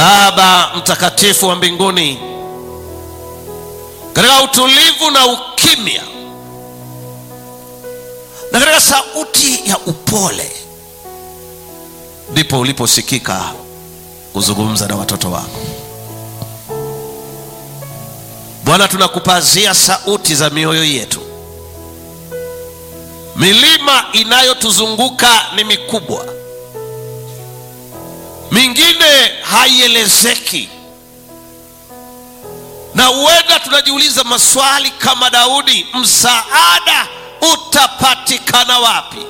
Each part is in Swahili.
Baba mtakatifu wa mbinguni, katika utulivu na ukimya na katika sauti ya upole ndipo uliposikika kuzungumza na watoto wako Bwana. Tunakupazia sauti za mioyo yetu. Milima inayotuzunguka ni mikubwa, mingine haielezeki, na huenda tunajiuliza maswali kama Daudi, msaada utapatikana wapi?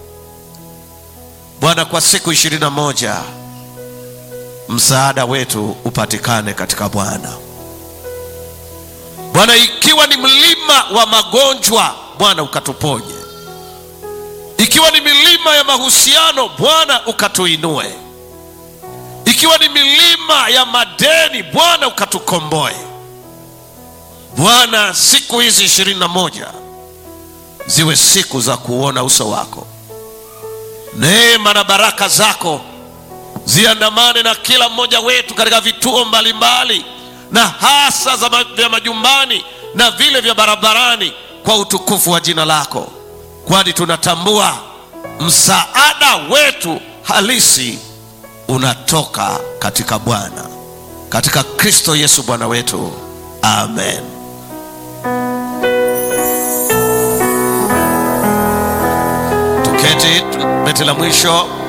Bwana, kwa siku ishirini na moja msaada wetu upatikane katika Bwana. Bwana, ikiwa ni mlima wa magonjwa, Bwana ukatuponye. Ikiwa ni milima ya mahusiano, Bwana ukatuinue. Ikiwa ni milima ya madeni, Bwana ukatukomboe. Bwana, siku hizi ishirini na moja ziwe siku za kuona uso wako, neema na baraka zako ziandamane na kila mmoja wetu katika vituo mbalimbali mbali, na hasa za vya majumbani na vile vya barabarani, kwa utukufu wa jina lako, kwani tunatambua msaada wetu halisi unatoka katika Bwana, katika Kristo Yesu Bwana wetu, amen. Tuketi beti la mwisho.